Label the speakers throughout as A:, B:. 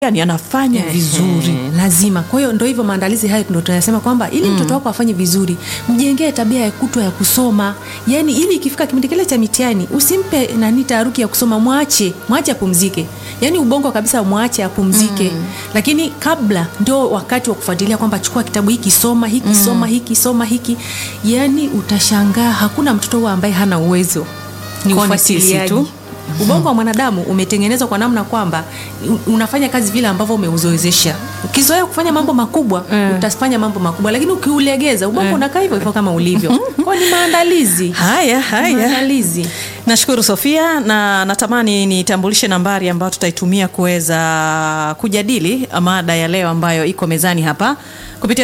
A: yani anafanya vizuri
B: Eh, lazima. Kwa hiyo ndo hivyo maandalizi hayo ndo tunasema kwamba ili mtoto wako afanye vizuri, mjengee tabia ya kutwa ya kusoma. Yaani ili ikifika kipindi kile cha mitihani, usimpe nani taharuki ya kusoma, mwache, mwache apumzike. Yaani ubongo kabisa mwache apumzike. Lakini kabla ndo wakati wa kufuatilia kwamba chukua kitabu hiki soma, hiki soma, hiki soma, hiki. Yaani utashangaa hakuna mtoto huwa ambaye hana uwezo.
A: Ni ufuatiliaji
B: ufuatiliaji
A: tu.
B: ubongo wa mwanadamu umetengenezwa kwa namna kwamba u- unafanya kazi vile ambavyo umeuzoezesha ukizoea kufanya mambo makubwa
A: Eh.
B: utafanya mambo makubwa lakini ukiulegeza ubongo unakaa hivyo hivyo kama ulivyo kwao ni maandalizi
A: haya haya
B: maandalizi
A: nashukuru sofia na natamani nitambulishe nambari ambayo tutaitumia kuweza kujadili mada ya leo ambayo iko mezani hapa kupitia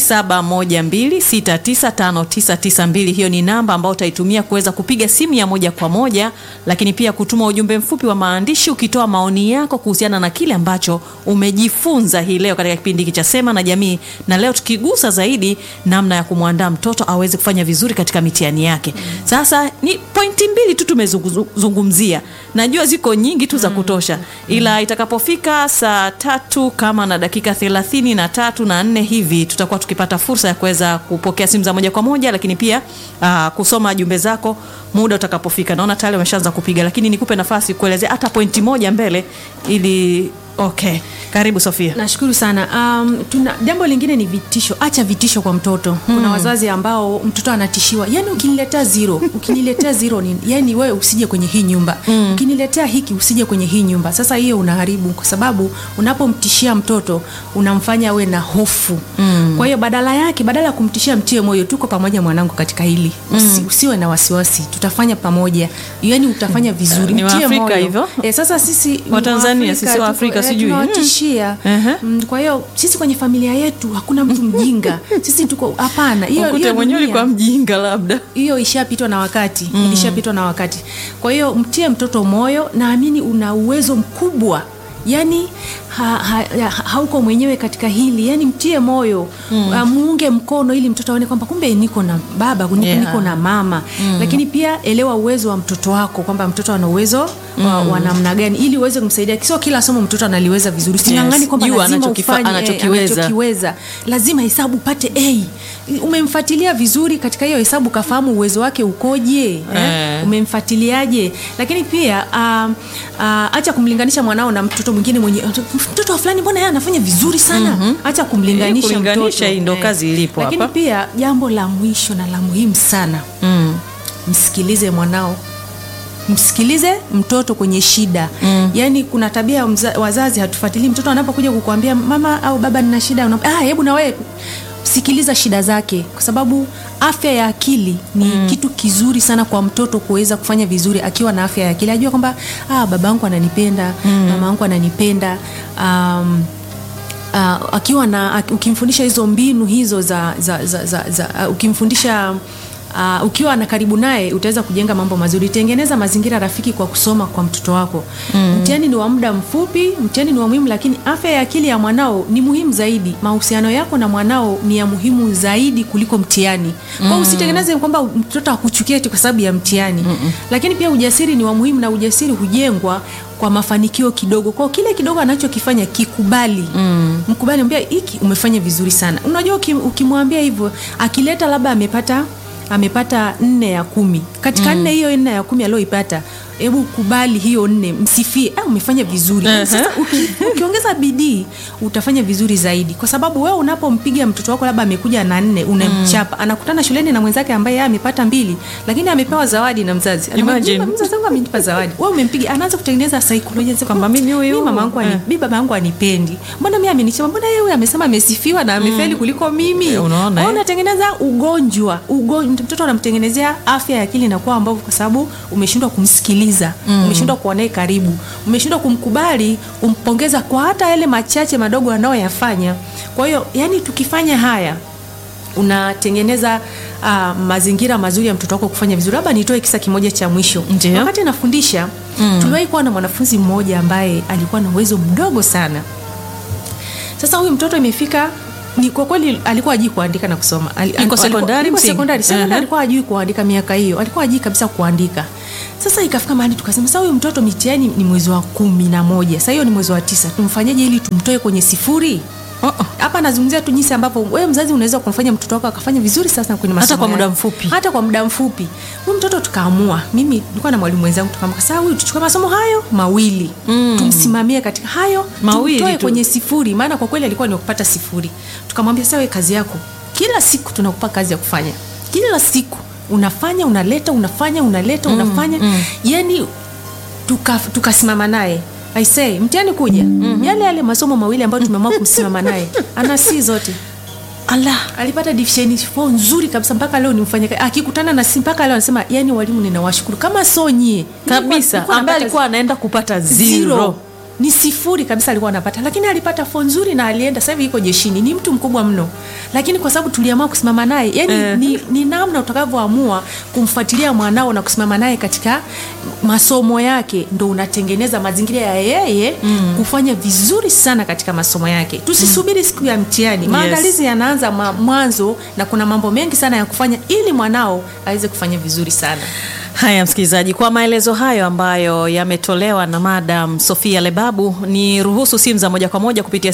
A: 0712695992 hiyo ni namba ambayo utaitumia kuweza kupiga simu ya moja kwa moja lakini pia kutuma ujumbe mfupi wa maandishi ukitoa maoni yako kuhusiana na kile ambacho umejifunza hii leo katika kipindi hiki cha sema na jamii na leo tukigusa zaidi namna ya kumwandaa mtoto aweze kufanya vizuri katika mitihani yake sasa ni pointi mbili tu tumezungumzia najua ziko nyingi tu za kutosha ila itakapofika saa tatu kama na dakika thelathini na tatu na nne hivi tutakuwa tukipata fursa ya kuweza kupokea simu za moja kwa moja lakini pia aa, kusoma jumbe zako muda utakapofika naona tayari wameshaanza kupiga lakini nikupe nafasi kuelezea hata pointi moja mbele ili okay karibu sofia
B: nashukuru sana um, tuna jambo lingine ni vitisho acha vitisho kwa mtoto kuna wazazi ambao mtoto anatishiwa yani ukiniletea zero ukiniletea zero ni, yani wewe usije kwenye hii nyumba ukiniletea hiki usije kwenye hii nyumba sasa hiyo unaharibu kwa sababu unapomtishia mtoto unamfanya awe na hofu kwa hiyo badala yake badala ya kumtishia mtie moyo tuko pamoja mwanangu katika hili Usi, usiwe na wasiwasi tutafanya pamoja yani utafanya vizuri
A: Ni
B: mtie
A: Waafrika
B: moyo.
A: hivyo?
B: e, sasa sisi ni
A: Watanzania,
B: Waafrika,
A: sisi
B: tuko-
A: Waafrika,
B: eh,
A: sijui.
B: tunawatishia
A: Ehe.
B: Mm, kwa hiyo sisi kwenye familia yetu hakuna mtu mjinga sisi tuko hapana hiyo
A: ukute
B: hiyo
A: mwenyewe
B: dunia-
A: ulikuwa mjinga labda
B: hiyo ishapitwa na wakati ilishapitwa na wakati kwa hiyo mtie mtoto moyo naamini una uwezo mkubwa yani ha, ha, ha, hauko mwenyewe katika hili yani mtie moyo mm. muunge mkono ili mtoto aone kwamba kumbe niko na baba niko,
A: Yeah.
B: niko na mama mm. lakini pia elewa uwezo wa mtoto wako kwamba mtoto ana uwezo wa, wa namna gani ili uweze kumsaidia sio kila somo mtoto analiweza vizuri singangani kwamba
A: Jua
B: lazima
A: anachokifa-
B: ufanye, eh,
A: anachokiweza.
B: anachokiweza lazima hesabu upate a umemfuatilia vizuri katika hiyo hesabu kafahamu uwezo wake ukoje eh?
A: Eh.
B: umemfuatiliaje lakini pia um, uh, acha kumlinganisha mwanao na mtoto mwingine mwenye mtoto wa fulani mbona yeye anafanya vizuri sana mm-hmm. acha kumlinganisha
A: Eh, kulinganisha
B: mtoto.
A: hii ndo kazi ilipo
B: lakini
A: hapa.
B: pia jambo la mwisho na la muhimu sana
A: mm.
B: msikilize mwanao msikilize mtoto kwenye shida mm. yaani kuna tabia ya mza- wazazi hatufuatilii mtoto anapokuja kukuambia mama au baba nina shida una- ah, hebu na wewe sikiliza shida zake kwa sababu afya ya akili ni mm. kitu kizuri sana kwa mtoto kuweza kufanya vizuri akiwa na afya ya akili ajua kwamba ah, baba yangu ananipenda mm. mama yangu ananipenda um, uh, akiwa na ak- ukimfundisha hizo mbinu hizo za, za, za, za, za uh, ukimfundisha Uh, ukiwa na karibu naye utaweza kujenga mambo mazuri tengeneza mazingira rafiki kwa kusoma kwa mtoto wako mm. mtihani ni wa muda mfupi mtihani ni wa muhimu lakini afya ya akili ya mwanao ni muhimu zaidi mahusiano yako na mwanao ni ya muhimu zaidi kuliko mtihani mm. kwa usitengeneze kwamba mtoto akuchukie eti kwa sababu ya mtihani Mm-mm. lakini pia ujasiri ni wa muhimu na ujasiri hujengwa kwa mafanikio kidogo kwao kile kidogo anachokifanya kikubali mm. mkubali mbia hiki umefanya vizuri sana unajua uki- ukimwambia hivyo akileta labda amepata amepata nne ya kumi katika nne hiyo nne ya kumi alioipata hebu kubali hiyo nne msifie ah, umefanya vizuri
A: Ehe.
B: sasa uki, ukiongeza bidii utafanya vizuri zaidi kwa sababu wewe unapompiga mtoto wako labda amekuja na nne unamchapa anakutana shuleni na mwenzake ambaye yeye amepata mbili lakini amepewa zawadi na mzazi Anamwambia,
A: Imagine.
B: "Mama, mzazi wangu amenipa zawadi wewe umempiga anaanza kutengeneza saikolojia anasema,
A: Kwamba mimi huyu-
B: "Mimi mama yangu ani-
A: eh.
B: mimi baba yangu anipendi mbona mimi amenichema mbona yeye huyu amesema amesifiwa na amefeli kuliko mimi
A: Eh, unaona,
B: Kwa hiyo
A: eh?
B: unatengeneza ugonjwa ugonjwa mtoto anamtengenezea afya ya akili inakuwa ambavu kwa sababu umeshindwa kumsikiliza mm. umeshindwa kuwa naye karibu umeshindwa kumkubali kumpongeza kwa hata yale machache madogo anayoyafanya kwa hiyo yani tukifanya haya unatengeneza uh, mazingira mazuri ya mtoto wako kufanya vizuri labda nitoe kisa kimoja cha mwisho
A: Ndiyo.
B: wakati nafundisha mm. tuliwahi kuwa na mwanafunzi mmoja ambaye alikuwa na uwezo mdogo sana sasa huyu mtoto imefika ni kwa kweli alikuwa ajui kuandika na kusoma Ali-
A: Yuko
B: alikuwa-
A: sekondari
B: yuko
A: msingi?
B: sekondari sekondari
A: Aha.
B: alikuwa ajui kuandika miaka hiyo alikuwa ajui kabisa kuandika sasa ikafika mahali tukasema sasa huyu mtoto mitihani ni mwezi wa kumi na moja sasa hiyo ni mwezi wa tisa tumfanyeje ili tumtoe kwenye sifuri
A: Uh-uh.
B: hapa nazungumzia tu jinsi ambavyo wewe mzazi unaweza kumfanya mtoto wako akafanya vizuri sasa kwenye masomo
A: Hata kwa muda
B: yake.
A: mfupi.
B: hata kwa muda mfupi huyu mtoto tukaamua mimi nilikuwa na mwalimu wenzangu tukaamua sasa huyu tuchukue masomo hayo mawili mm. tumsimamie katika hayo
A: Mawili
B: tumtoe
A: tu.
B: kwenye sifuri maana kwa kweli alikuwa ni wa kupata sifuri tukamwambia sasa wewe kazi yako kila siku tunakupa kazi ya kufanya kila siku unafanya unaleta unafanya unaleta mm. unafanya mm. yani tuka- tukasimama naye I say mtihani kuja mm-hmm. yale yale masomo mawili ambayo tumeamua kumsimama naye ana si zote
A: Allah.
B: alipata division 4 nzuri kabisa mpaka leo ni mfanya akikutana na si mpaka leo anasema yani walimu ninawashukuru kama so nyie
A: kabisa
B: Nilikuwa
A: ambaye
B: napata
A: alikuwa anaenda kupata zero,
B: zero ni sifuri kabisa alikuwa anapata lakini alipata fo nzuri na alienda sasa hivi iko jeshini ni mtu mkubwa mno lakini kwa sababu tuliamua kusimama naye yani
A: Eh.
B: ni, ni namna utakavyoamua kumfuatilia mwanao na kusimama naye katika masomo yake ndo unatengeneza mazingira ya yeye mm. kufanya vizuri sana katika masomo yake tusisubiri siku ya mtihani maandalizi yanaanza ma- mwanzo na kuna mambo mengi sana ya kufanya ili mwanao aweze kufanya vizuri sana
A: Haya, msikilizaji, kwa maelezo hayo ambayo yametolewa na Madam Sofia Lebabu, ni ruhusu simu za moja kwa moja kupitia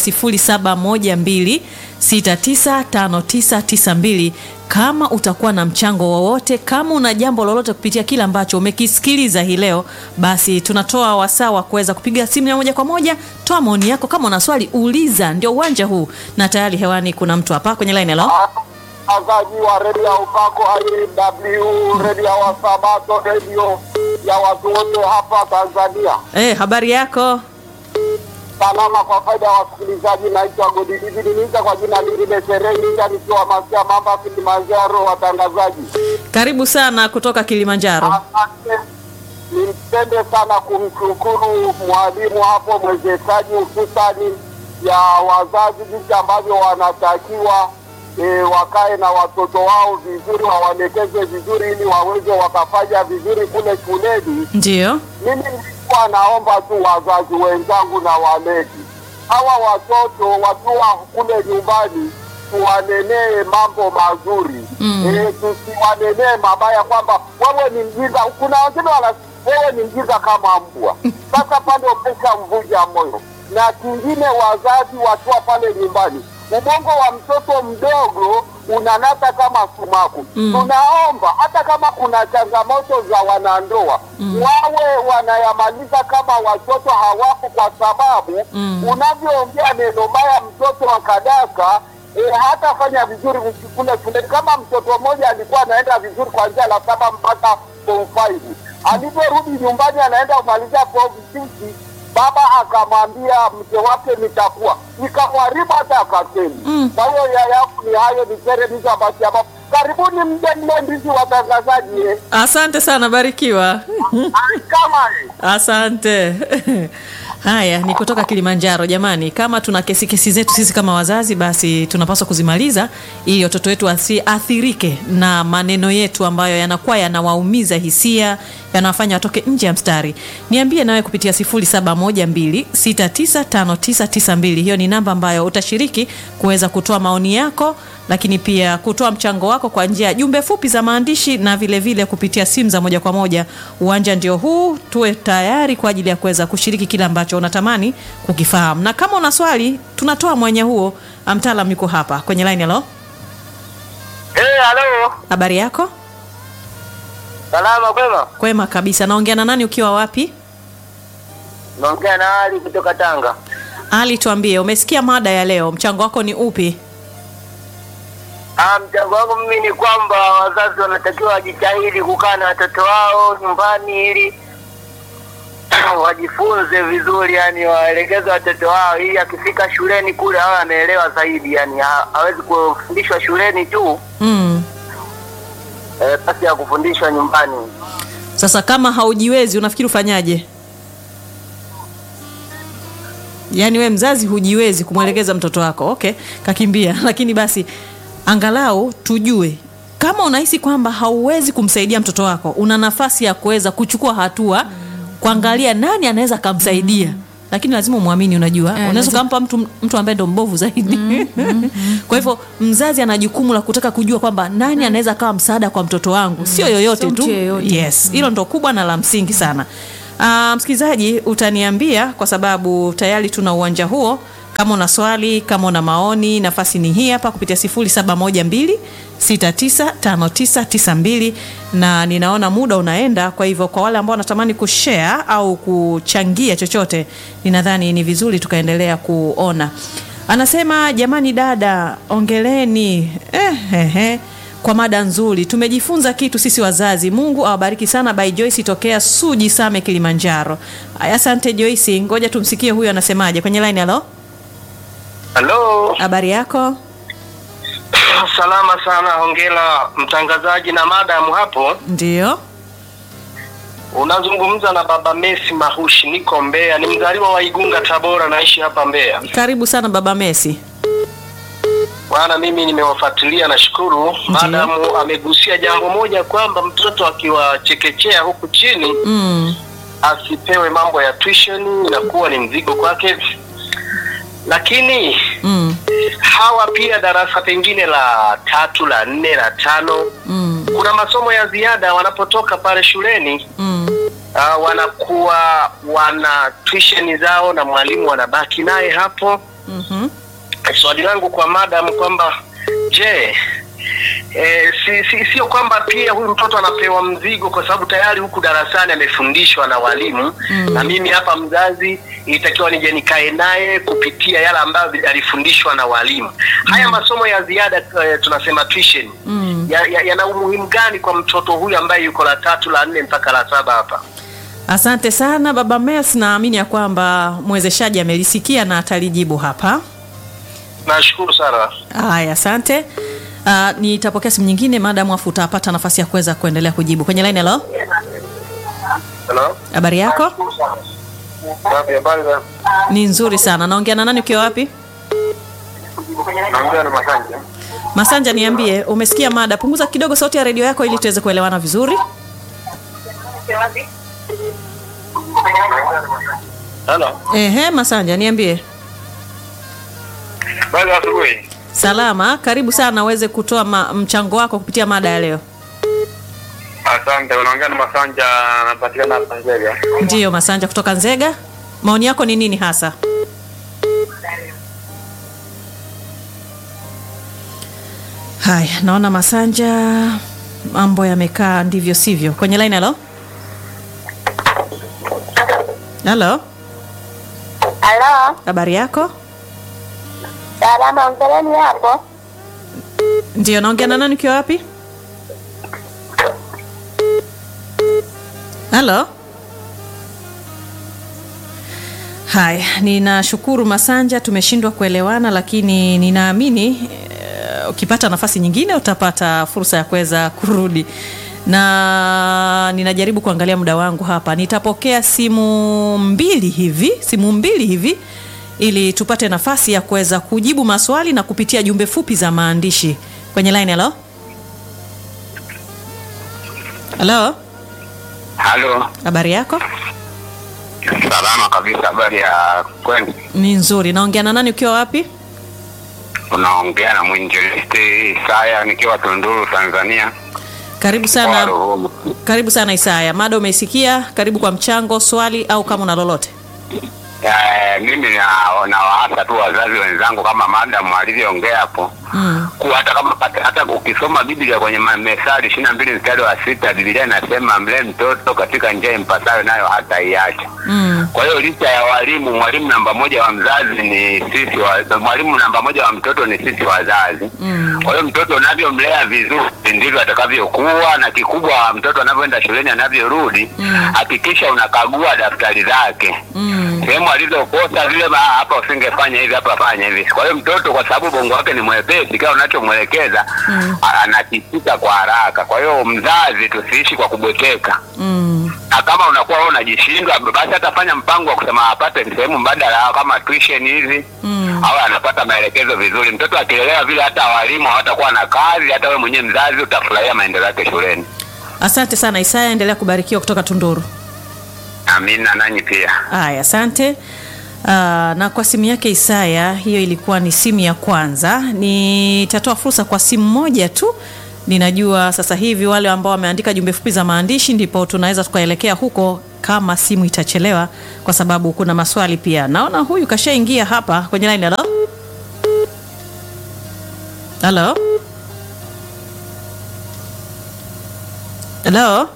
A: 0712695992 kama utakuwa na mchango wowote, kama una jambo lolote kupitia kile ambacho umekisikiliza hii leo, basi tunatoa wasaa wa kuweza kupiga simu ya moja kwa moja. Toa maoni yako, kama una swali uliza, ndio uwanja huu, na tayari hewani kuna mtu hapa kwenye line. Hello,
C: watangazaji wa redio ya upako IW, redio ya Wasabato, redio ya watu wote hapa Tanzania.
A: eh, habari yako?
C: Salama kwa faida ya wasikilizaji, naitwa Godidividi Niza kwa jina lingine Serengita, nikiwa Masia Mamba, Kilimanjaro. Watangazaji,
A: Karibu sana kutoka Kilimanjaro.
C: asante. Nimpende sana kumshukuru mwalimu hapo, mwezeshaji hususani ya wazazi, jinsi ambavyo wanatakiwa e, wakae na watoto wao vizuri, wawaelekeze vizuri, ili waweze wakafanya vizuri kule shuleni.
A: Ndio.
C: Mimi nilikuwa naomba tu wazazi wenzangu na walezi hawa watoto wakiwa kule nyumbani tuwanenee mambo mazuri mm. E, tusiwanenee mabaya kwamba wewe ni mjinga. Kuna wengine wana wewe ni mjinga kama mbwa. Sasa pale umeshamvunja moyo. Na kingine, wazazi wakiwa pale nyumbani, ubongo wa mtoto mdogo unanata kama sumaku mm. Tunaomba hata kama kuna changamoto za wanandoa mm. wawe wanayamaliza kama watoto hawapo, kwa sababu mm. unavyoongea neno baya mtoto akadaka E, hatafanya vizuri kule shuleni. Kama mtoto mmoja alikuwa anaenda vizuri kuanzia la saba mpaka form five, alivyorudi nyumbani anaenda kumalizia form six, baba akamwambia mke wake nitakuwa, ikamharibu hata akasemi. Kwa hiyo ya yangu ni hayo, ni Sereniza basi ambapo karibuni mje mle ndizi watangazaji eh.
A: Asante sana, barikiwa.
C: kama eh.
A: Asante. Haya, ni kutoka Kilimanjaro. Jamani, kama tuna kesi kesi zetu sisi kama wazazi, basi tunapaswa kuzimaliza ili watoto wetu wasiathirike na maneno yetu ambayo yanakuwa yanawaumiza hisia, yanawafanya watoke nje ya mstari. Niambie nawe kupitia 0712695992. Hiyo ni namba ambayo utashiriki kuweza kutoa maoni yako, lakini pia kutoa mchango wako kwa njia ya jumbe fupi za maandishi na vile vile kupitia simu za moja kwa moja. Uwanja ndio huu, tuwe tayari kwa ajili ya kuweza kushiriki kile ambacho unatamani kukifahamu, na kama una swali tunatoa mwenye huo. Mtaalam yuko hapa kwenye line. Halo,
C: Eh, halo.
A: habari yako?
C: Salama kwema?
A: Kwema kabisa. Naongea na nani ukiwa wapi?
C: Naongea na Ali kutoka Tanga.
A: Ali, tuambie, umesikia mada ya leo, mchango wako ni upi?
C: Ah, mchango wangu mimi ni kwamba wazazi wanatakiwa wajitahidi kukaa na watoto wao nyumbani ili wajifunze vizuri, yani waelekeze watoto wao ili akifika shuleni kule awe ameelewa zaidi, yani ha- hawezi kufundishwa shuleni tu
A: Mm.
C: eh, basi ya kufundishwa nyumbani.
A: Sasa kama haujiwezi unafikiri ufanyaje? Yaani we mzazi hujiwezi kumwelekeza mtoto wako, okay, kakimbia. Lakini basi angalau tujue kama unahisi kwamba hauwezi kumsaidia mtoto wako, una nafasi ya kuweza kuchukua hatua, kuangalia nani anaweza akamsaidia lakini lazima umwamini unajua unaweza
B: lazima-
A: ukampa mtu, mtu ambaye ndo mbovu zaidi kwa hivyo mzazi ana jukumu la kutaka kujua kwamba nani anaweza akawa msaada kwa mtoto wangu sio yoyote
B: Sio mtu
A: tu
B: yeyote.
A: yes hilo ndo kubwa na la msingi sana uh, msikilizaji utaniambia kwa sababu tayari tuna uwanja huo kama una swali kama una maoni nafasi ni hii hapa kupitia 0712 695992 na ninaona muda unaenda kwa hivyo kwa wale ambao wanatamani kushare au kuchangia chochote ninadhani ni vizuri tukaendelea kuona anasema jamani dada ongeleni eh, eh, eh kwa mada nzuri tumejifunza kitu sisi wazazi mungu awabariki sana by joyce tokea suji same kilimanjaro Aya, asante joyce ngoja tumsikie huyu anasemaje kwenye line halo
D: Halo,
A: habari yako
D: salama sana. Hongera mtangazaji na madamu hapo.
A: ndio
D: Unazungumza na baba Messi Mahushi, niko Mbeya, ni mzaliwa wa Igunga, Tabora, naishi hapa Mbeya.
A: karibu sana baba mesi
D: Bwana, mimi nimewafuatilia, nashukuru. Madamu amegusia jambo moja kwamba mtoto akiwa chekechea huku chini
A: mm.
D: asipewe mambo ya tuition, inakuwa ni mzigo kwake, lakini
A: Mm.
D: hawa pia darasa pengine la tatu, la nne, la tano
A: Mm.
D: kuna masomo ya ziada wanapotoka pale shuleni
A: Mm.
D: uh, wanakuwa wana tuition zao na mwalimu wanabaki naye hapo.
A: Mhm.
D: Swali langu kwa madam kwamba je, E, si, si, sio kwamba pia huyu mtoto anapewa mzigo kwa sababu tayari huku darasani amefundishwa na walimu
A: Mm.
D: na mimi hapa mzazi ilitakiwa nije nikae naye kupitia yale ambayo alifundishwa na walimu. Haya masomo ya ziada eh, tunasema tuition
A: Mm.
D: yana ya, yana umuhimu gani kwa mtoto huyu ambaye yuko la tatu la nne mpaka la saba hapa?
A: asante sana baba mes naamini ya kwamba mwezeshaji amelisikia na atalijibu hapa
D: Nashukuru sana.
A: haya asante Uh, nitapokea simu nyingine maadamu afu utapata nafasi ya kuweza kuendelea kujibu kwenye line halo
D: Hello.
A: habari yako
D: Safi, habari za?
A: ni nzuri sana naongea na nani ukiwa wapi
D: Naongea na Masanja.
A: masanja niambie umesikia mada punguza kidogo sauti ya redio yako ili tuweze kuelewana vizuri
D: Hello.
A: ehe masanja niambie
D: Habari za asubuhi.
A: salama karibu sana uweze kutoa ma- mchango wako kupitia mada ya leo
D: Asante, unaongea na Masanja, anapatikana hapa Nzega.
A: ndiyo masanja kutoka nzega maoni yako ni nini hasa haya naona masanja mambo yamekaa ndivyo sivyo kwenye line halo halo
E: Halo,
A: habari yako
E: salama, ongeleni hapo.
A: ndio naongea na nani ukiwa wapi halo haya ninashukuru masanja tumeshindwa kuelewana lakini ninaamini eh, ukipata nafasi nyingine utapata fursa ya kuweza kurudi na ninajaribu kuangalia muda wangu hapa nitapokea simu mbili hivi simu mbili hivi ili tupate nafasi ya kuweza kujibu maswali na kupitia jumbe fupi za maandishi kwenye line halo halo
F: Halo,
A: habari yako
F: salama kabisa. Habari ya kwenu?
A: ni nzuri naongea na nani ukiwa wapi
F: Unaongea na mwinjilisti Isaya nikiwa Tunduru, Tanzania.
A: karibu
F: Kwa
A: sana
F: Ruhumu.
A: karibu sana isaya mada umeisikia karibu kwa mchango swali au kama una lolote
F: Eh, mimi na- nawaasa tu wazazi wenzangu kama madamu alivyoongea hapo
A: mm.
F: kuwa hata kama hata, hata ukisoma Biblia kwenye ma- Methali ishirini na mbili mstari wa sita Biblia inasema mlee mtoto katika njia impasayo nayo hata iacha.
A: Mm.
F: Kwa hiyo licha ya walimu, mwalimu namba moja wa mzazi ni sisi wa, mwalimu namba moja wa mtoto ni sisi wazazi.
A: Mm.
F: Kwa hiyo mtoto unavyomlea vizuri ndivyo atakavyokuwa, na kikubwa mtoto anavyoenda shuleni, anavyorudi hakikisha unakagua daftari zake
A: Mm.
F: sehemu alizokosa vile, ba- hapa usingefanya hivi, hapa fanya hivi. Kwa hiyo mtoto, kwa sababu bongo wake ni mwepesi, kila unachomwelekeza a- anakisika kwa haraka. Kwa hiyo mzazi, tusiishi kwa kubweteka
A: Mm.
F: na kama unakuwa wewe unajishindwa, basi atafanya mpango wa kusema apate sehemu mbadala kama tuition hivi
A: Mm.
F: au anapata maelekezo vizuri. Mtoto akielewa vile, hata walimu hawatakuwa na kazi, hata wewe mwenyewe mzazi utafurahia maendeleo yake shuleni.
A: asante sana isaya endelea kubarikiwa kutoka tunduru
F: Amina, nanyi pia.
A: haya asante Aa, na kwa simu yake Isaya, hiyo ilikuwa ni simu ya kwanza. Nitatoa fursa kwa simu moja tu. Ninajua sasa hivi wale ambao wameandika jumbe fupi za maandishi, ndipo tunaweza tukaelekea huko kama simu itachelewa, kwa sababu kuna maswali pia. Naona huyu kashaingia hapa kwenye line. Halo, halo, halo.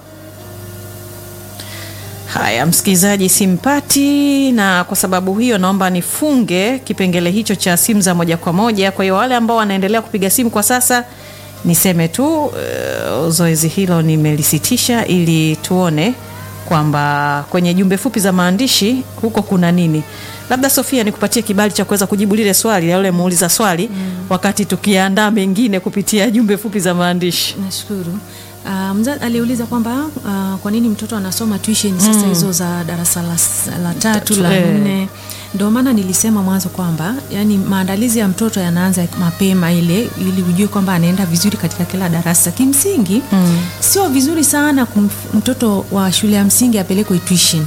A: Haya, msikilizaji simpati, na kwa sababu hiyo naomba nifunge kipengele hicho cha simu za moja kwa moja. Kwa hiyo wale ambao wanaendelea kupiga simu kwa sasa, niseme tu uh, zoezi hilo nimelisitisha ili tuone kwamba kwenye jumbe fupi za maandishi huko kuna nini. Labda Sofia, nikupatie kibali cha kuweza kujibu lile swali la yule muuliza swali mm, wakati tukiandaa mengine kupitia jumbe fupi za maandishi.
B: Nashukuru. Uh, mzazi aliuliza kwamba uh, kwa nini mtoto anasoma tuition sasa hizo za darasa la, la tatu la
A: eh.
B: nne. Ndio maana nilisema mwanzo kwamba yani maandalizi ya mtoto yanaanza mapema ile ili ujue kwamba anaenda vizuri katika kila darasa. Kimsingi sio vizuri sana kumf- mtoto wa shule ya msingi apelekwe tuition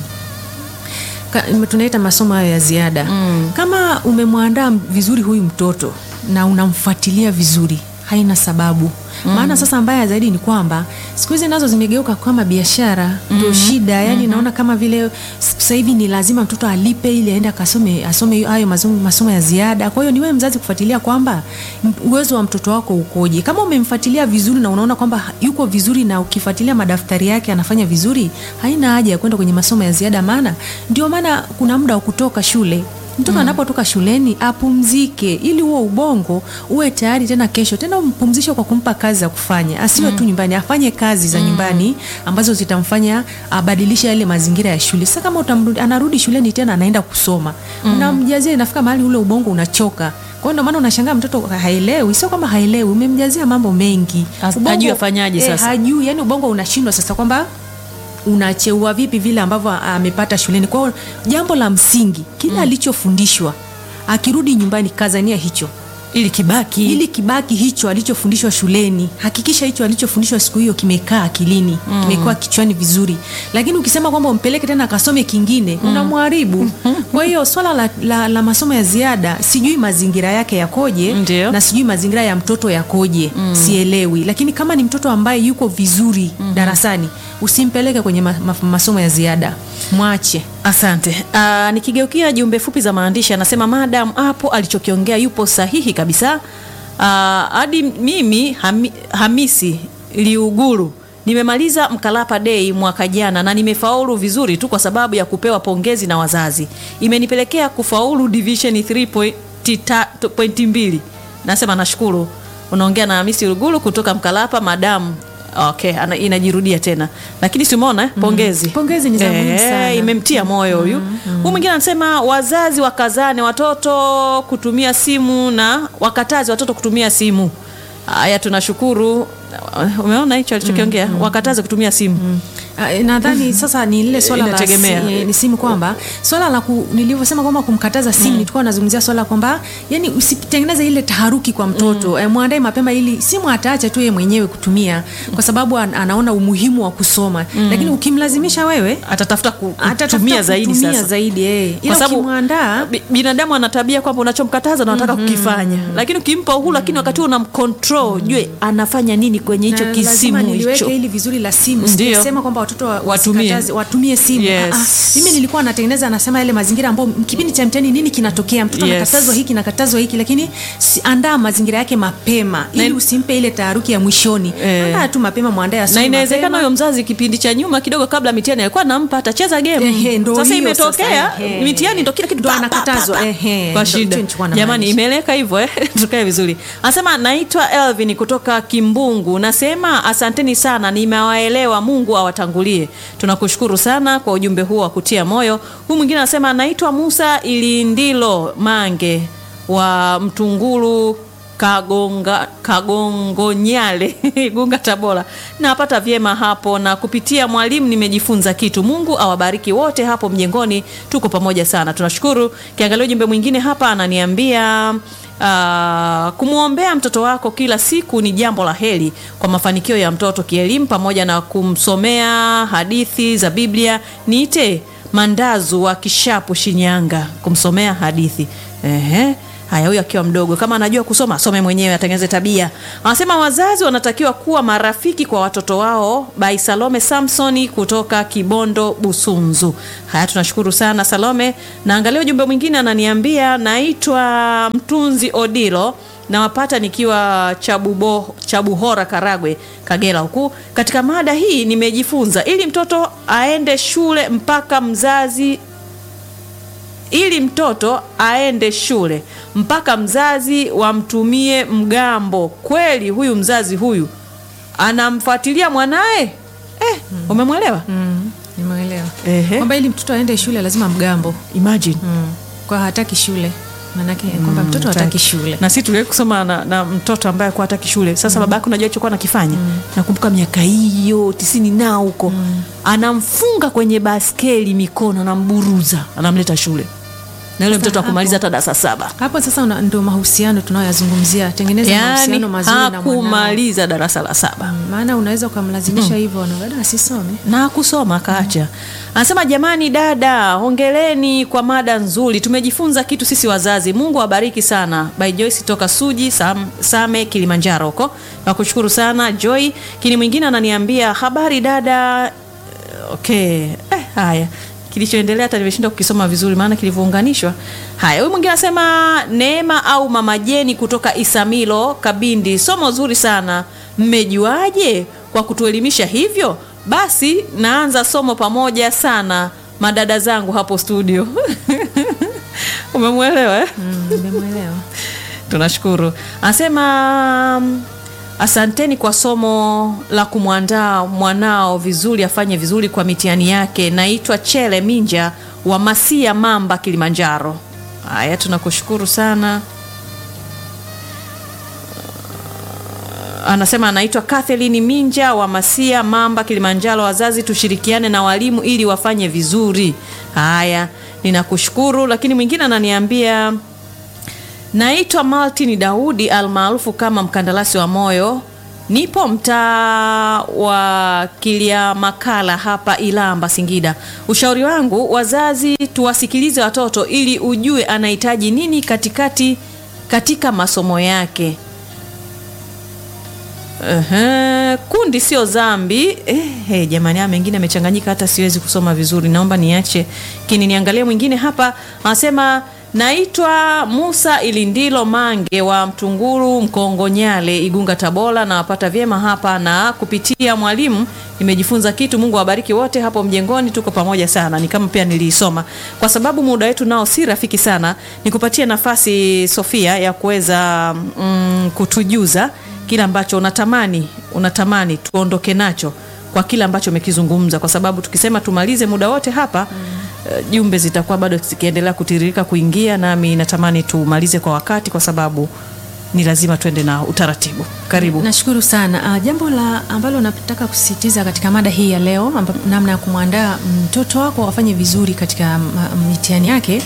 B: Ka- tunaita masomo hayo ya ziada kama umemwandaa vizuri huyu mtoto na unamfuatilia vizuri haina sababu maana sasa mbaya zaidi ni kwamba siku hizi nazo zimegeuka kama biashara ndio shida yani naona kama vile sasa hivi ni lazima mtoto alipe ili aende akasome asome hayo masomo, masomo ya ziada kwa hiyo ni wewe mzazi kufuatilia kwamba m- uwezo wa mtoto wako ukoje kama umemfuatilia vizuri na unaona kwamba yuko vizuri na ukifuatilia madaftari yake anafanya vizuri haina haja ya kwenda kwenye masomo ya ziada maana ndio maana kuna muda wa kutoka shule mtoto anapotoka shuleni apumzike ili huo ubongo uwe tayari tena kesho tena umpumzishe kwa kumpa kazi za kufanya asiwe tu nyumbani afanye kazi za nyumbani ambazo zitamfanya abadilishe yale mazingira ya shule sasa kama utamrudi, anarudi shuleni tena anaenda kusoma unamjazia inafika mahali ule ubongo unachoka kwa hiyo ndio maana unashangaa mtoto haelewi sio kwamba haelewi umemjazia mambo mengi
A: As-
B: Ubongo-
A: hajui afanyaje
B: eh,
A: sasa.
B: hajui yani ubongo unashindwa sasa kwamba unacheua vipi vile ambavyo amepata shuleni kwao jambo la msingi kile alichofundishwa akirudi nyumbani kazania hicho
A: Ili kibaki
B: ili kibaki hicho alichofundishwa shuleni hakikisha hicho alichofundishwa siku hiyo kimekaa akilini kimekaa kichwani vizuri lakini ukisema kwamba umpeleke tena akasome kingine unamharibu kwa hiyo swala la, la, la masomo ya ziada sijui mazingira yake yakoje
A: Ndio.
B: na sijui mazingira ya mtoto yakoje sielewi lakini kama ni mtoto ambaye yuko vizuri darasani usimpeleke kwenye ma, ma, masomo ya ziada mwache
A: Asante. Uh, nikigeukia jumbe fupi za maandishi anasema madam hapo alichokiongea yupo sahihi kabisa. Ah, hadi mimi hami, Hamisi Liuguru nimemaliza Mkalapa Day mwaka jana na nimefaulu vizuri tu kwa sababu ya kupewa pongezi na wazazi. Imenipelekea kufaulu division 3.2. Nasema nashukuru. Unaongea na Hamisi Liuguru kutoka Mkalapa madam Okay, ana, inajirudia tena lakini si umeona eh? pongezi
B: Pongezi ni za muhimu sana.
A: imemtia moyo huyu huyu mwingine anasema wazazi wakazane watoto kutumia simu na wakatazi watoto kutumia simu haya tunashukuru umeona hicho alichokiongea wakataze kutumia simu
B: Ah, nadhani sasa ni lile swala la
A: Inategemea.
B: si, eh, ni simu kwamba swala la ku, nilivyosema kwamba kumkataza simu nilikuwa nazungumzia swala kwamba yani usitengeneze ile taharuki kwa mtoto eh, mwandae mapema ili simu ataacha tu yeye mwenyewe kutumia kwa sababu an, anaona umuhimu wa kusoma lakini ukimlazimisha wewe
A: atatafuta ku-
B: atatafuta
A: kutumia zaidi
B: kutumia
A: sasa
B: zaidi eh.
A: kwa
B: ila
A: sababu
B: ukimwandaa
A: bi- binadamu ana tabia kwamba unachomkataza na unataka kukifanya lakini ukimpa uhuru lakini wakati huo unamcontrol jue anafanya nini kwenye hicho
B: na lazima
A: kisimu
B: niliweke
A: hicho
B: hili vizuri la simu
A: Ndio.
B: sijasema kwamba watoto wa-
A: Watumie.
B: wasikataze- watumie simu
A: Yes.
B: Ah, ah. mimi nilikuwa natengeneza nasema yale mazingira ambayo kipindi cha mtihani nini kinatokea mtoto
A: Yes.
B: anakatazwa hiki nakatazwa hiki lakini si, andaa mazingira yake mapema ili
A: Na-
B: usimpe ile taharuki ya mwishoni
A: Eh.
B: andaa tu mapema mwandae
A: na
B: asome
A: inawezekana
B: mapema.
A: huyo mzazi kipindi cha nyuma kidogo kabla mitihani alikuwa nampa atacheza game
B: Ehe, ndo
A: sasa
B: hiyo
A: imetokea
B: sasa, ehe.
A: mitihani ndo kila kitu
B: Ndo
A: pa, pa,
B: anakatazwa,
A: pa, pa.
B: ehe,
A: kwa
B: ndo
A: shida
B: hicho nilichokuwa
A: jamani
B: namaanisha.
A: imeleka hivyo eh? tukae vizuri anasema naitwa Elvin kutoka Kimbungu nasema asanteni sana nimewaelewa Mungu awatangulie tunakushukuru sana kwa ujumbe huo wa kutia moyo huyu mwingine anasema naitwa Musa Ilindilo Mange wa Mtungulu Kagonga, Kagongonyale Gunga Tabora. Napata vyema hapo na kupitia mwalimu nimejifunza kitu. Mungu awabariki wote hapo mjengoni, tuko pamoja sana, tunashukuru. Kiangalia ujumbe mwingine hapa ananiambia Uh, kumwombea mtoto wako kila siku ni jambo la heri kwa mafanikio ya mtoto kielimu pamoja na kumsomea hadithi za Biblia. Niite Mandazu wa Kishapu, Shinyanga, kumsomea hadithi. Ehe. Haya, huyu akiwa mdogo, kama anajua kusoma asome mwenyewe, atengeneze tabia. Anasema wazazi wanatakiwa kuwa marafiki kwa watoto wao. By Salome Samsoni kutoka Kibondo, Busunzu. Haya, tunashukuru sana Salome. Naangalia ujumbe mwingine, ananiambia naitwa Mtunzi Odilo nawapata nikiwa Chabubo, Chabuhora, Karagwe, Kagera huku. Katika mada hii nimejifunza, ili mtoto aende shule mpaka mzazi ili mtoto aende shule mpaka mzazi wamtumie mgambo. Kweli huyu mzazi huyu anamfuatilia mwanaye eh, umemwelewa?
B: Mm, nimeelewa
A: Ehe.
B: kwamba ili mtoto aende shule lazima mgambo
A: Imagine.
B: mm. kwa hataki shule maanake kwamba mtoto hataki shule
A: na sisi tuliwahi kusoma na, na mtoto ambaye alikuwa hataki shule sasa baba yake unajua alichokuwa anakifanya nakumbuka miaka hiyo tisini nao huko anamfunga kwenye baskeli mikono anamburuza anamleta shule na yule
B: Sasa
A: mtoto akumaliza
B: hapo-
A: hata darasa saba
B: hapo sasa una- ndio mahusiano tunayoyazungumzia tengeneza
A: yaani
B: mahusiano mazuri na mwanao
A: hakumaliza darasa la saba
B: Mm, maana unaweza ukamlazimisha hivyo na baada asisome
A: na kusoma akaacha. Anasema jamani, dada, hongereni kwa mada nzuri, tumejifunza kitu sisi wazazi. Mungu awabariki sana. By Joyce toka Suji Sam, Same Kilimanjaro huko. Nakushukuru sana Joy. Kini mwingine ananiambia habari dada. Okay, eh, haya kilichoendelea hata nimeshindwa kukisoma vizuri maana kilivyounganishwa. Haya, huyu mwingine anasema Neema au Mama Jeni kutoka Isamilo Kabindi, somo zuri sana. Mmejuaje kwa kutuelimisha hivyo? Basi naanza somo pamoja sana madada zangu hapo studio. Umemwelewa eh?
B: Mm, nimemwelewa
A: Tunashukuru. Anasema mm, asanteni kwa somo la kumwandaa mwanao vizuri afanye vizuri kwa mitihani yake. Naitwa Chele Minja wa Masia Mamba, Kilimanjaro. Haya, tunakushukuru sana. Anasema anaitwa Kathleen Minja wa Masia Mamba, Kilimanjaro. Wazazi tushirikiane na walimu ili wafanye vizuri. Haya, ninakushukuru. Lakini mwingine ananiambia Naitwa Martin Daudi almaarufu kama mkandarasi wa moyo. Nipo mtaa wa Kilia Makala hapa Ilamba, Singida. Ushauri wangu wazazi, tuwasikilize watoto ili ujue anahitaji nini katikati katika masomo yake. Ehe, kundi sio dhambi. Eh, hey, jamani, haya mengine amechanganyika, hata siwezi kusoma vizuri, naomba niache kini niangalie mwingine hapa. Anasema naitwa Musa Ilindilo Mange wa Mtunguru Mkongonyale, Igunga, Tabora. Nawapata vyema hapa na kupitia mwalimu nimejifunza kitu. Mungu awabariki wote hapo mjengoni, tuko pamoja sana. Ni kama pia niliisoma, kwa sababu muda wetu nao si rafiki sana. Nikupatie nafasi Sofia ya kuweza mm, kutujuza kile ambacho unatamani unatamani tuondoke nacho kwa kile ambacho umekizungumza, kwa sababu tukisema tumalize muda wote hapa eh, jumbe zitakuwa bado zikiendelea kutiririka kuingia, nami natamani tumalize kwa wakati, kwa sababu ni lazima tuende na utaratibu. Karibu.
B: Nashukuru sana. Uh, jambo la ambalo nataka kusisitiza katika mada hii ya leo, amba- namna ya kumwandaa mtoto wako afanye vizuri katika ma- mitihani yake.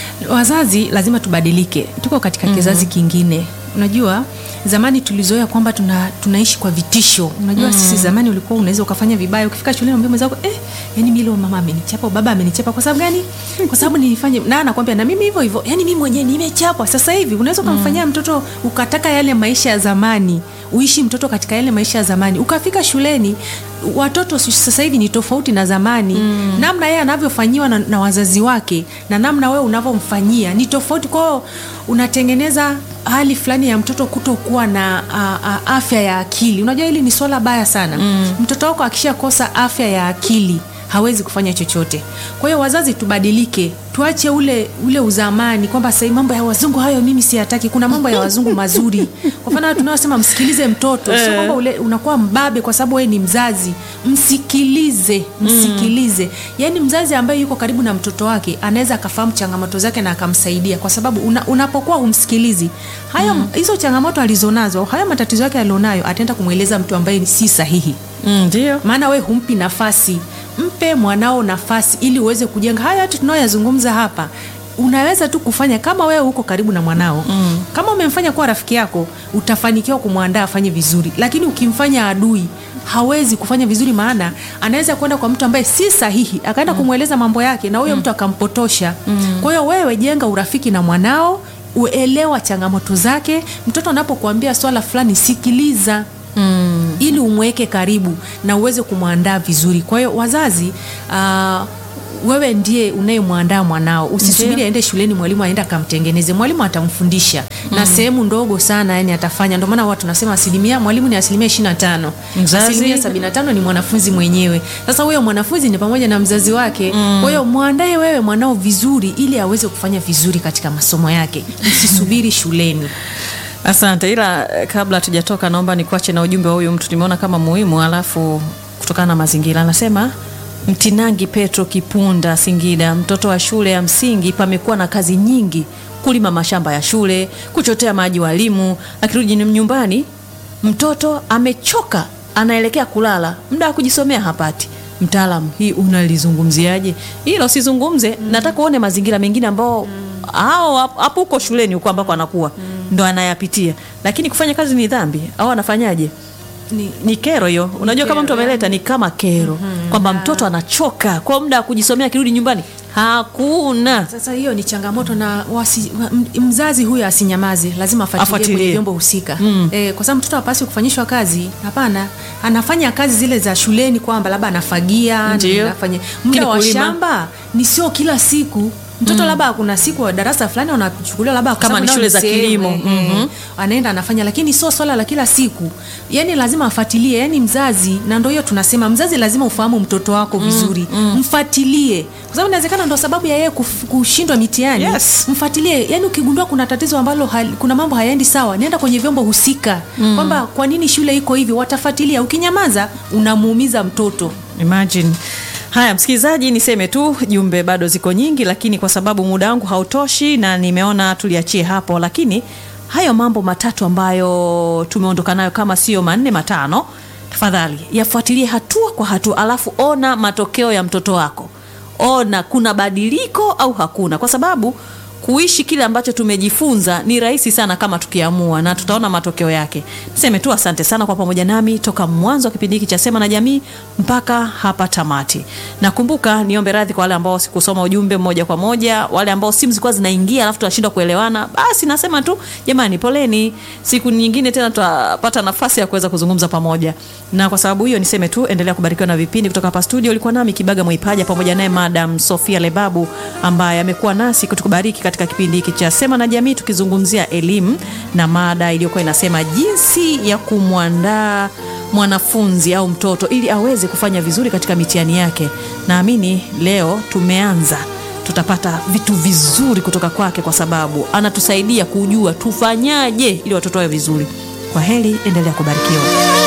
B: Wazazi lazima tubadilike, tuko katika kizazi kingine. Unajua zamani tulizoea kwamba tuna, tunaishi kwa vitisho. Unajua sisi zamani ulikuwa unaweza ukafanya vibaya, ukifika shuleni unamwambia mwenzako eh, yani mimi leo mama amenichapa au baba amenichapa kwa sababu gani? Kwa sababu nilifanya na anakwambia na mimi hivyo hivyo, yani mimi mwenyewe nimechapwa. Sasa hivi unaweza ukamfanyia mtoto ukataka yale maisha ya zamani, uishi mtoto katika yale maisha ya zamani, ukafika shuleni watoto sasa hivi ni tofauti na zamani mm. namna yeye anavyofanyiwa na, na wazazi wake na namna wewe unavyomfanyia ni tofauti kwao unatengeneza hali fulani ya mtoto kutokuwa na a, a, afya ya akili unajua hili ni swala baya sana mm. mtoto wako akishakosa afya ya akili hawezi kufanya chochote kwa hiyo wazazi tubadilike tuache ule ule uzamani kwamba sahii mambo ya wazungu hayo mimi siyataki kuna mambo ya wazungu mazuri kwa mfano tunayosema msikilize mtoto sio kwamba ule unakuwa mbabe kwa sababu wewe ni mzazi msikilize msikilize yaani mzazi ambaye yuko karibu na mtoto wake anaweza akafahamu changamoto zake na akamsaidia kwa sababu una, unapokuwa umsikilizi hayo hizo changamoto alizonazo hayo matatizo yake alionayo ataenda kumweleza mtu ambaye si sahihi
A: Mm, Ndio.
B: maana we humpi nafasi mpe mwanao nafasi ili uweze kujenga haya yote tunayoyazungumza hapa unaweza tu kufanya kama wewe uko karibu na mwanao mm. kama umemfanya kuwa rafiki yako utafanikiwa kumwandaa afanye vizuri lakini ukimfanya adui hawezi kufanya vizuri maana anaweza kwenda kwa mtu ambaye si sahihi akaenda mm. kumweleza mambo yake na huyo mm. mtu akampotosha mm. kwa hiyo wewe jenga urafiki na mwanao uelewa changamoto zake mtoto anapokuambia swala fulani sikiliza mm. ili umweke karibu na uweze kumwandaa vizuri kwa hiyo wazazi uh, wewe ndiye unayemwandaa mwanao usisubiri
A: Ndiyo.
B: aende shuleni mwalimu aende akamtengeneze mwalimu atamfundisha mm. na sehemu ndogo sana yani atafanya ndio maana watu nasema asilimia mwalimu ni asilimia ishiri na tano
A: Mzazi?
B: asilimia sabini na tano ni mwanafunzi mwenyewe sasa huyo mwanafunzi ni pamoja na mzazi wake mm. kwa hiyo mwandae wewe mwanao vizuri ili aweze kufanya vizuri katika masomo yake usisubiri shuleni
A: Asante, ila eh, kabla hatujatoka, naomba nikuache na ujumbe wa huyu mtu, nimeona kama muhimu, alafu kutokana na mazingira, anasema Mtinangi Petro Kipunda, Singida, mtoto wa shule ya msingi, pamekuwa na kazi nyingi, kulima mashamba ya shule, kuchotea maji walimu, akirudi nyumbani mtoto amechoka, anaelekea kulala, muda wa kujisomea hapati. Mtaalam, hii unalizungumziaje hilo? Sizungumze, nataka uone mazingira mengine ambao hao hap- hapo huko shuleni huko ambako anakuwa ndo anayapitia, lakini kufanya kazi ni dhambi au anafanyaje?
B: ni,
A: Ni kero hiyo. Unajua, kama mtu
B: kero,
A: ameleta ni kama kero kwamba mtoto anachoka kwa muda wa kujisomea, akirudi nyumbani hakuna
B: Sasa hiyo ni changamoto na wasi, wa- m- mzazi huyo asinyamaze, lazima afuatilie
A: Afuatilie.
B: kwenye vyombo husika mm. e, kwa sababu mtoto hapaswi kufanyishwa kazi. Hapana, anafanya kazi zile za shuleni kwamba labda anafagia,
A: Ndiyo.
B: anafanya muda wa
A: kulima.
B: shamba ni sio kila siku mtoto labda kuna siku wa darasa fulani wanachukuliwa labda kwa
A: Kama
B: sababu
A: ni
B: nao
A: shule za
B: sehemu,
A: kilimo.
B: eh,
A: Mhm.
B: anaenda anafanya, lakini sio swala la kila siku. Yani lazima afuatilie, yani mzazi, na ndio hiyo tunasema mzazi lazima ufahamu mtoto wako vizuri, mfuatilie, kwa sababu inawezekana ndo sababu ya yeye kuf- kushindwa mitihani.
A: Yes.
B: Mfuatilie, yani ukigundua kuna tatizo ambalo hal, kuna mambo hayaendi sawa, nenda kwenye vyombo husika kwamba kwa nini shule iko hivi, watafuatilia. Ukinyamaza unamuumiza mtoto.
A: Imagine. Haya, msikilizaji, niseme tu jumbe bado ziko nyingi, lakini kwa sababu muda wangu hautoshi na nimeona tuliachie hapo, lakini hayo mambo matatu ambayo tumeondoka nayo kama sio manne matano, tafadhali yafuatilie hatua kwa hatua, alafu ona matokeo ya mtoto wako, ona kuna badiliko au hakuna, kwa sababu kuishi kile ambacho tumejifunza ni rahisi sana kama tukiamua na tutaona matokeo yake. Niseme tu asante sana kwa pamoja nami toka mwanzo wa kipindi hiki cha Sema na Jamii mpaka hapa tamati. Nakumbuka niombe radhi kwa wale ambao sikusoma ujumbe moja kwa moja, wale ambao simu zilikuwa zinaingia alafu tunashindwa kuelewana. Basi nasema tu jamani, poleni. Siku nyingine tena tutapata nafasi ya kuweza kuzungumza pamoja. Na kwa sababu hiyo niseme tu endelea kubarikiwa na vipindi kutoka hapa studio. Ulikuwa nami Kibaga Mwaipaja pamoja naye Madam Sofia Lebabu ambaye amekuwa nasi kutukubariki katika kipindi hiki cha Sema na Jamii tukizungumzia elimu na mada iliyokuwa inasema jinsi ya kumwandaa mwanafunzi au mtoto ili aweze kufanya vizuri katika mitihani yake. Naamini leo tumeanza tutapata vitu vizuri kutoka kwake, kwa sababu anatusaidia kujua tufanyaje ili watoto wawe vizuri. Kwa heri, endelea kubarikiwa.